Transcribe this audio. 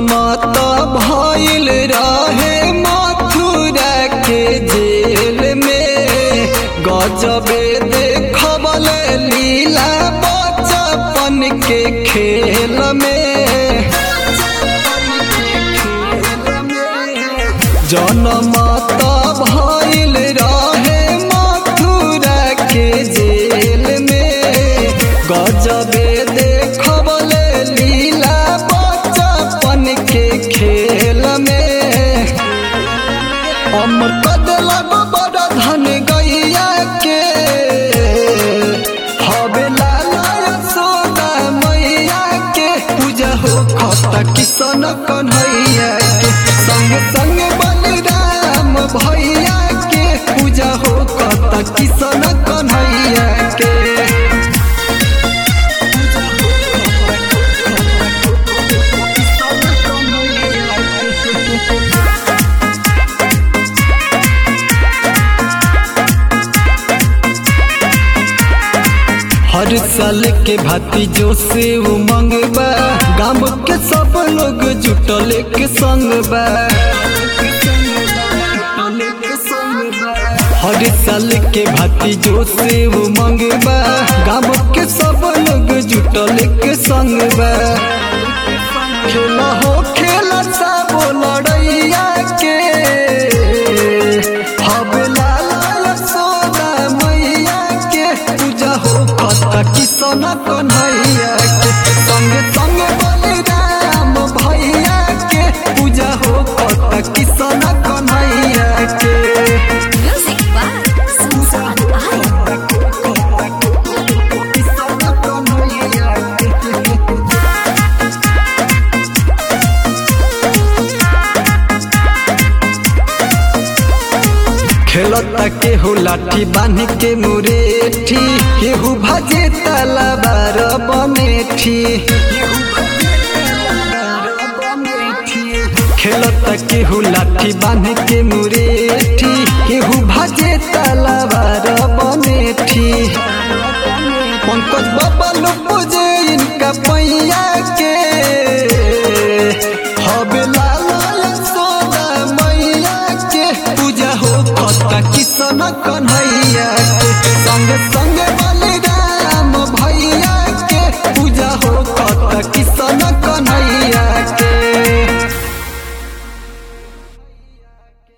मत भइल रहे मथुरा के जेल में गजबे देखबल लीला बचपन के खेल में जनमत भइल रहे मथुरा के जेल में गजबे देखबल लीला बचपन के खेल में अमर कदलब बड़ धन गैया के हवे लाला यशोदा मैया के पूजा हो खता किशन कन्हैया के संग संग बलराम भैया के पूजा हो खता किशन कन्हैया के हर साल के भांति जो से उमंग बा गाँव के सब लोग जुटल के संग बा हर साल के भांति जो से उमंग बा गाँव के सब लोग जुटल के संग बा खेला हो खेला सब लड़ैया के हवे लाला यशोदा मैया के पूजा हो खता किशन कन्हैया के संग संग बलराम भैया के पूजा हो खता किशन कन्हैया के Music by Susan I. Kishan Kanhaiya के खेलता केहू लाठी बांध के मुरेठी केहू भाजे तलवार बनेठी खेलता केहू लाठी बांध के मुरेठी केहू भाजे तलवार बनेठी पंकज बाबा लोग पूजे इनका पैया के हवे लाला यशोदा मैया के पूजा हो खता किशन कन्हैया के संग संग